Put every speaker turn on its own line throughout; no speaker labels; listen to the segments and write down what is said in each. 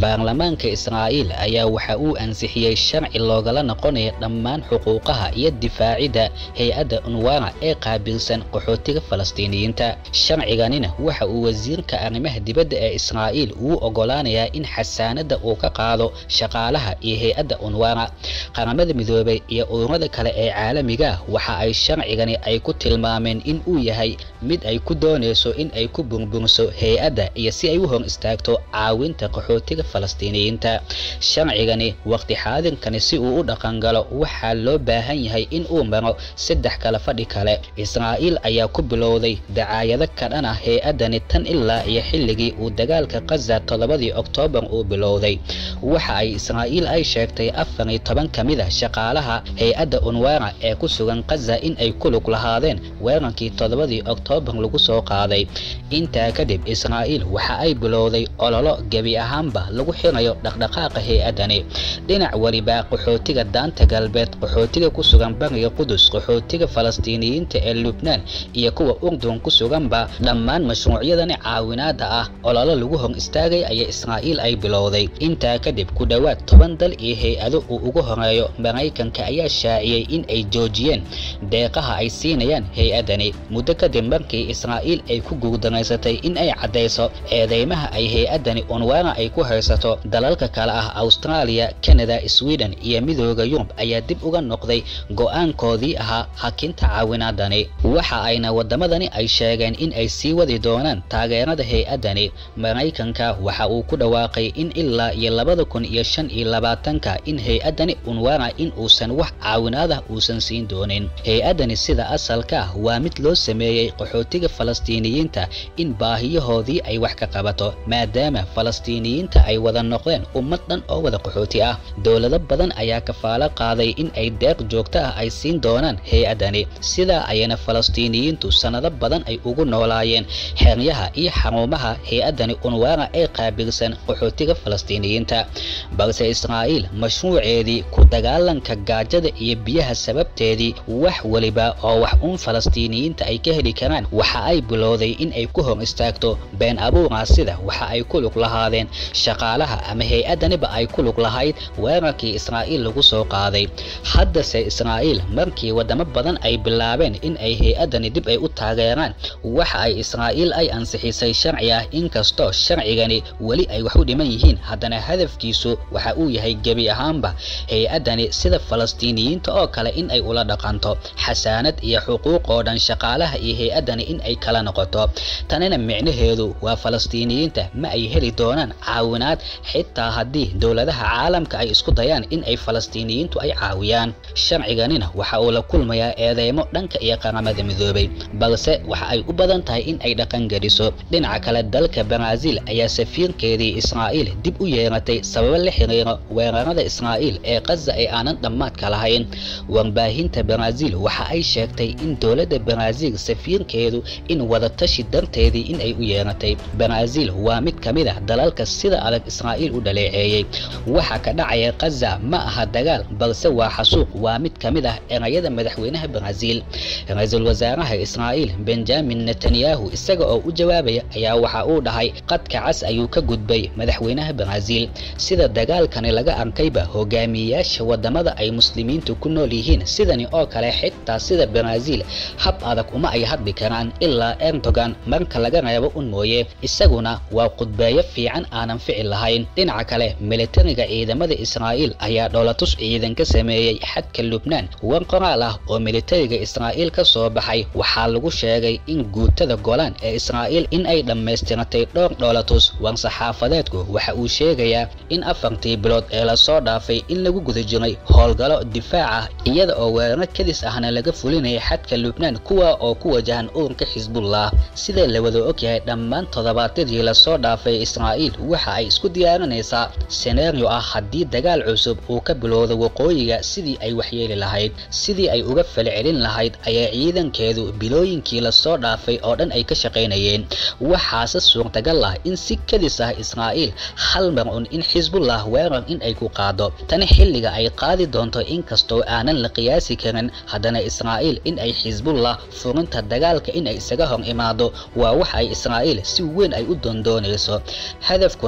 baarlamaanka israa'iil ayaa waxa uu ansixiyey sharci loogala noqonaya dhammaan xuquuqaha iyo difaacidda hay-adda unwana ee qaabilsan qaxootiga falastiiniyiinta sharciganina waxa uu wasiirka arrimaha dibadda ee israa'iil uu ogolaanayaa in xasaanadda uu ka qaado shaqaalaha iyo hay-adda unwana qaramada midoobay iyo ururada kale ee caalamiga waxa ay sharcigani ay ku tilmaameen in uu yahay mid ay ku doonayso in ay ku burburiso hay-adda iyo si ay u hor istaagto caawinta qaxootiga falastiiniyiinta sharcigani waqti xaadirkani si uu u dhaqangalo waxaa loo baahan yahay in uu maro saddex kala fadhi kale israa'iil ayaa ku bilowday dacaayado ka dhan ah hay-addani tan ilaa iyo xilligii uu dagaalka kaza toddobadii oktoobar uu bilowday waxa ay israa'iil ay sheegtay afar iyo toban ka mid a shaqaalaha hay-adda unwana ee ku sugan kaza in ay ku lug lahaadeen weerankii toddobadii oktoobar lagu soo qaaday intaa kadib israa'iil waxa ay bilowday ololo gebi ahaanba lagu xirayo dhaqdhaqaaqa hay-addani dhinac weliba qaxootiga daanta galbeed qaxootiga ku sugan bariga qudus qaxootiga falastiiniyiinta ee lubnaan iyo kuwa urdun ku suganba dhammaan mashruucyadani caawinaada ah ololo lagu hor istaagay ayaa israa'iil ay bilowday intaa kadib ku dhowaad toban dal iyo hay-ado uu ugu horeeyo maraykanka ayaa shaaciyey in ay joojiyeen deeqaha ay siinayaan hay-addani muddo kadib markii israa'iil ay ku guurdanaysatay in ay caddayso eedeymaha ay hay-addani unwana ay ku haysato dalalka kale ah australia canada sweden iyo midooda yurub ayaa dib uga noqday go-aankoodii ahaa hakinta caawinaadani waxa ayna waddamadani ay sheegeen in ay sii wadi doonaan taageerada hay-addani maraykanka waxa uu ku dhawaaqay in ilaa iyo labada kun iyo shan iyo labaatanka in hay-addani unwana in uusan wax caawinaadah uusan siin doonin hay-addani sida asalka ah waa mid loo sameeyey qaxootiga falastiiniyiinta in baahiyahoodii ay wax ka qabato maadaama falastiiniyiinta ay wada noqdeen ummad dhan oo wada qaxooti ah dowlado badan ayaa kafaalo qaaday in ay deeq joogto ah ay siin doonaan hay-addani sidaa ayana falastiiniyiintu sannado badan ay ugu noolaayeen xeryaha iyo xarumaha hay-addani unwana ee qaabilsan qaxootiga falastiiniyiinta balse israa'iil mashruuceedii ku dagaalanka gaajada iyo biyaha sababteedii wax weliba oo wax uun falastiiniyiinta ay ka heli karaan waxa ay bilowday in ay ku hor istaagto been abuuraa sida waxa ay ku lug lahaadeen shaqaalaha ama hay-addaniba ay ku lug lahayd weerarkii israa'iil lagu soo qaaday haddase israa'iil markii waddamo badan ay bilaabeen in ay hay-addani dib ay u taageeraan waxa ay israa'iil ay ansixisay sharci ah inkastoo sharcigani weli ay wax u dhiman yihiin haddana hadafkiisu waxa uu yahay gebi ahaanba hay-addani sida falastiiniyiinta oo kale in ay ula dhaqanto xasaanad iyo xuquuq oo dhan shaqaalaha iyo hay-addani in ay kala noqoto tanina micnaheedu waa falastiiniyiinta ma ay heli doonaan caawinaad xitaa haddii dowladaha caalamka ay isku dayaan in ay falastiiniyiintu ay caawiyaan sharciganina waxa uu la kulmayaa eedeymo dhanka iyo qaramada midoobay balse waxa ay u badan tahay in ay dhaqangeliso dhinaca kale dalka baraaziil ayaa safiirkeedii israa'iil dib u yeeratay sababo la xiriira weerarada israa'iil ee kaza ee aanan dhammaadka lahayn warbaahinta baraaziil waxa ay sheegtay in dowladda baraaziil safiirkeedu in wadatashi darteedii in ay u yeeratay baraaziil waa mid ka mid ah dalalka sida adag israa'iil u dhaleeceeyey waxa ka dhacaya kaza ma aha dagaal balse waa xasuuq waa mid ka mid ah erayada madaxweynaha baraaziil ra-iisul wasaaraha israa'iil benjamin netanyahu isaga oo u jawaabaya ayaa waxa uu dhahay qadka cas ayuu ka gudbay madaxweynaha baraaziil sida dagaalkani laga arkayba hogaamiyeyaasha wadamada ay muslimiintu ku nool yihiin sidani oo kale xitaa sida baraaziil hab adag uma ay hadli karaan ilaa erdogan marka laga reebo un mooye isaguna waa qudbeeyo fiican aanan ficil lahayn dhinaca kale militariga ciidamada israa'iil ayaa dhoolatus ciidan ka sameeyey xadka lubnaan war qoraal ah oo militariga israa'iil ka soo baxay waxaa lagu sheegay in guutada golaan ee israa'iil in ay dhammaystiratay dhowr dhoolatus war saxaafadeedku waxa uu sheegayaa in afartii bilood ee lasoo dhaafay in lagu guda jiray howlgalo difaac ah iyada oo weeraro kadis ahna laga fulinayay xadka lubnaan kuwa oo ku wajahan ururka xisbullah sida la wada ogyahay dhammaan toddobaadyadii lasoo dhaafay israa'iil waxa ay isku diyaarinaysaa senario ah haddii dagaal cusub uu ka bilowdo waqooyiga sidii ay waxyeeli lahayd sidii ay uga falcelin lahayd ayaa ciidankeedu bilooyinkii lasoo dhaafay oo dhan ay ka shaqaynayeen waxaase suurtagal ah in si kadis ah israa'iil hal mar un in xisbullah weerar in ay ku qaado tani xilliga ay qaadi doonto inkastoo aanan la qiyaasi karin haddana israa'iil in ay xisbullah furinta dagaalka in ay isaga hor imaado waa wax ay israa'iil si weyn ay u doondoonayso hadafkuna waa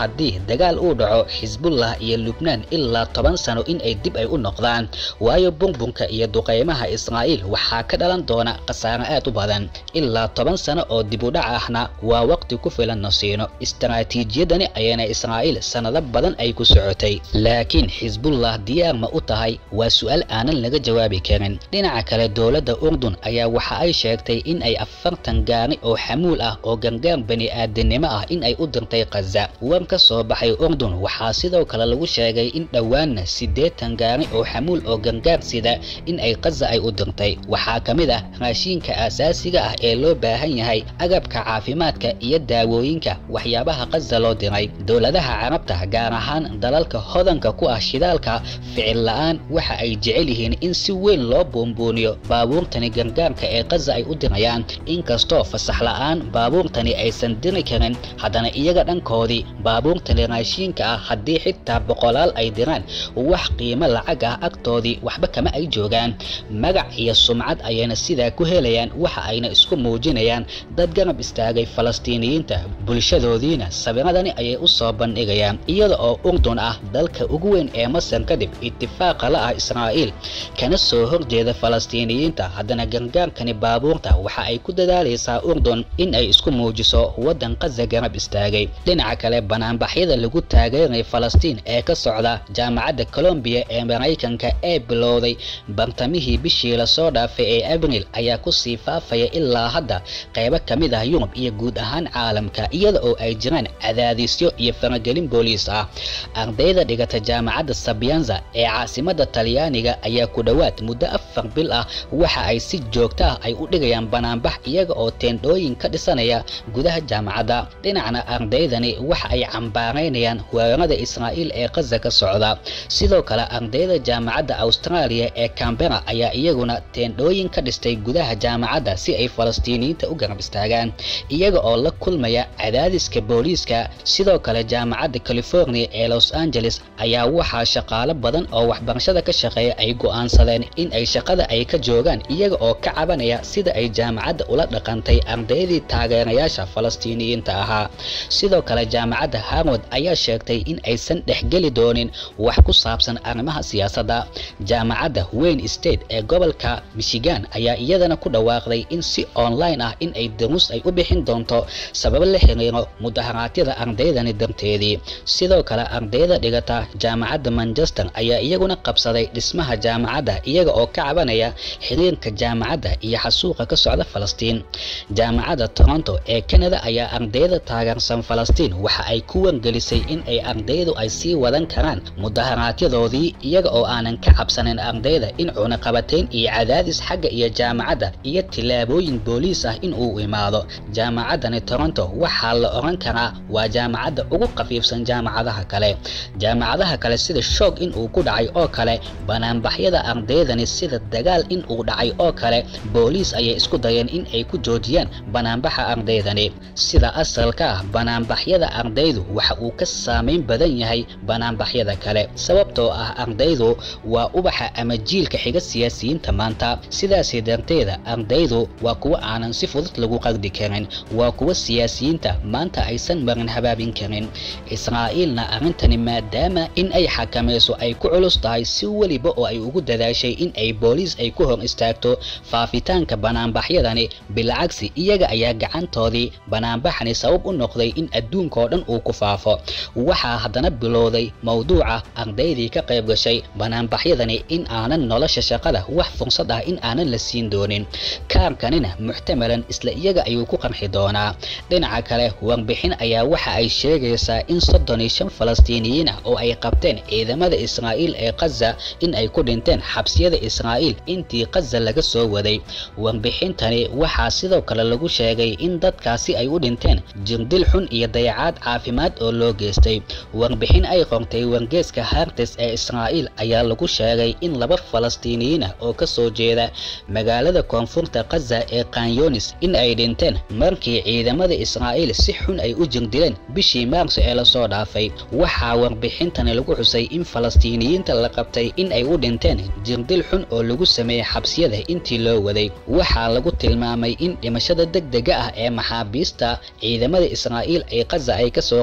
haddii dagaal uu dhaco xisbullah iyo lubnaan ilaa toban sano in ay dib ay u noqdaan waayo bunbunka iyo duqeymaha israa'iil waxaa ka dhalan doona khasaare aad u badan ilaa toban sano oo dib u dhac ahna waa waqti ku filan na siino istaraatiijiyadani ayayna israa'iil sannado badan ay ku socotay laakiin xisbullah diyaar ma u tahay waa su'aal aanan laga jawaabi karin dhinaca kale dowladda urdun ayaa waxa ay sheegtay in ay afartan gaari oo xamuul ah oo gargaar bani aadamnimo ah in ay u dirtay khaza war ka soo baxay urdun waxaa sidoo kale lagu sheegay in dhowaanna siddeetan gaari oo xamuul oo gargaar sida in ay khaza ay u dirtay waxaa ka mid ah raashiinka aasaasiga ah ee loo baahan yahay agabka caafimaadka iyo daawooyinka waxyaabaha khaza loo diray dowladaha carabta gaar ahaan dalalka hodanka ku ah shidaalka ficil la'aan waxa ay jecel yihiin in si weyn loo buunbuuniyo baabuurtani gargaarka ee khaza ay u dirayaan inkastoo fasax la'aan baabuurtani aysan diri karin haddana iyaga dhankoodii baabuurtani raashiinka ah haddii xitaa boqolaal ay diraan wax qiimo lacag ah agtoodii waxba kama ay joogaan magac iyo sumcad ayayna sidaa ku helayaan waxa ayna isku muujinayaan dad garab istaagay falastiiniyiinta bulshadoodiina sawiradani ayay u soo bandhigayaan iyada oo urdun ah dalka ugu weyn ee masar kadib itifaaqa la ah israa'iil kana soo horjeeda falastiiniyiinta haddana gargaarkani baabuurta waxa ay ku dadaalaysaa urdun in ay isku muujiso waddan khaza garab istaagay dhinaca kale banaanbaxyada lagu taageeray falastiin ee ka socda jaamacadda colombiya ee maraykanka ee bilowday bartamihii bishii lasoo dhaafay ee abriil ayaa kusii faafaya ilaa hadda qaybo ka mid ah yurub iyo guud ahaan caalamka iyada oo ay jiraan cadaadisyo iyo faragelin booliis ah ardayda dhigata jaamacadda sabyanza ee caasimadda talyaaniga ayaa ku dhowaad muddo afar bil ah waxa ay si joogto ah ay u dhigayaan banaanbax iyaga oo teendhooyin ka dhisanaya gudaha jaamacadda dhinacna ardaydani waxa ay cambaaraynayaan weerarada israa'iil ee khaza ka socda sidoo kale ardayda jaamacadda austraaliya ee cambera ayaa iyaguna teendhooyin ka dhistay gudaha jaamacadda si ay falastiiniyiinta u garab istaagaan iyaga oo la kulmaya cadaadiska booliiska sidoo kale jaamacadda california ee los angeles ayaa waxaa shaqaalo badan oo waxbarashada ka shaqeeya ay go'aansadeen in ay shaqada ay ka joogaan iyaga oo ka cabanaya sida ay jaamacadda ula dhaqantay ardaydii taageerayaasha falastiiniyiinta ahaa sidoo kale jaamacadda harward ayaa sheegtay in aysan dhexgeli doonin wax ku saabsan arrimaha siyaasadda jaamacadda wayne state ee gobolka michigan ayaa iyadana ku dhawaaqday in si online ah in ay daruus ay u bixin doonto sababo la xiriiro mudaharaadyada ardaydani darteedii sidoo kale ardayda dhigata jaamacadda manchester ayaa iyaguna qabsaday dhismaha jaamacadda iyaga oo ka cabanaya xiriirka jaamacadda iyo xasuuqa ka socda falastiin jaamacadda toronto ee canada ayaa ardayda taageersan falastiin waxa ay ku wargelisay in ay ardaydu ay sii wadan karaan mudaharaaadyadoodii iyaga oo aanan ka cabsanin ardayda in cunaqabatayn iyo cadaadis xagga iyo jaamacadda iyo tillaabooyin booliis ah in uu imaado jaamacaddani toronto waxaa la oran karaa waa jaamacadda ugu khafiifsan jaamacadaha kale jaamacadaha kale sida shoog in uu ku dhacay oo kale banaanbaxyada ardaydani sida dagaal in uu dhacay oo kale booliis ayay isku dayeen in ay ku joojiyaan banaanbaxa ardaydani sida asalka ah banaanbaxyada ardaydu waxa uu ka saamayn badan yahay banaanbaxyada kale sababtoo ah ardaydu waa ubaxa ama jiilka xiga siyaasiyiinta maanta sidaasi darteeda ardaydu waa kuwa aanan si fudud lagu qardi karin waa kuwa siyaasiyiinta maanta aysan marin habaabin karin israa'iilna arrintani maadaama in ay xakamayso ay ku culus tahay si weliba oo ay ugu dadaashay in ay booliis ay ku hor istaagto faafitaanka banaanbaxyadani bilcagsi iyaga ayaa gacantoodii banaanbaxani sabab u noqday in adduunkao dhan uu ku faafo waxaa haddana bilowday mowduuca ardaydii ka qayb gashay banaanbaxyadani in aanan nolosha shaqada wax fursad ah in aanan la siin doonin kaarkanina muxtamalan isla iyaga ayuu ku qarxi doonaa dhinaca kale warbixin ayaa waxa ay sheegaysaa in soddon iyo shan falastiiniyiin ah oo ay qabteen ciidamada israa'iil ee khaza in ay ku dhinteen xabsiyada israa'iil intii khaza laga soo waday warbixintani waxaa sidoo kale lagu sheegay in dadkaasi ay u dhinteen jirdil xun iyo dayacaad caafimaad oo loo geystay warbixin ay qortay wargeeska hartes ee israa'iil ayaa lagu sheegay in laba falastiiniyiin ah oo ka soo jeeda magaalada koonfurta khaza ee kanyonis in ay dhinteen markii ciidamada israa'iil si xun ay u jirdileen bishii maarso ee lasoo dhaafay waxaa warbixintani lagu xusay in falastiiniyiinta la qabtay in ay u dhinteen jirdil xun oo lagu sameeyey xabsiyada intii loo waday waxaa lagu tilmaamay in dhimashada degdega ah ee maxaabiista ciidamada israa'iil ay khaza ay kasoo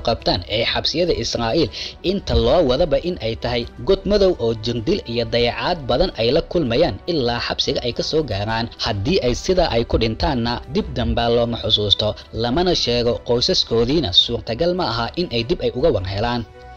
qabtaan ee xabsiyada israa'iil inta loo wadaba in ay tahay god madow oo jirdil iyo dayacaad badan ay la kulmayaan ilaa xabsiga ay ka soo gaaraan haddii ay sidaa ay ku dhintaanna dib dambaa looma xusuusto lamana sheego qoysaskoodiina suurtagal ma aha in ay dib ay uga war helaan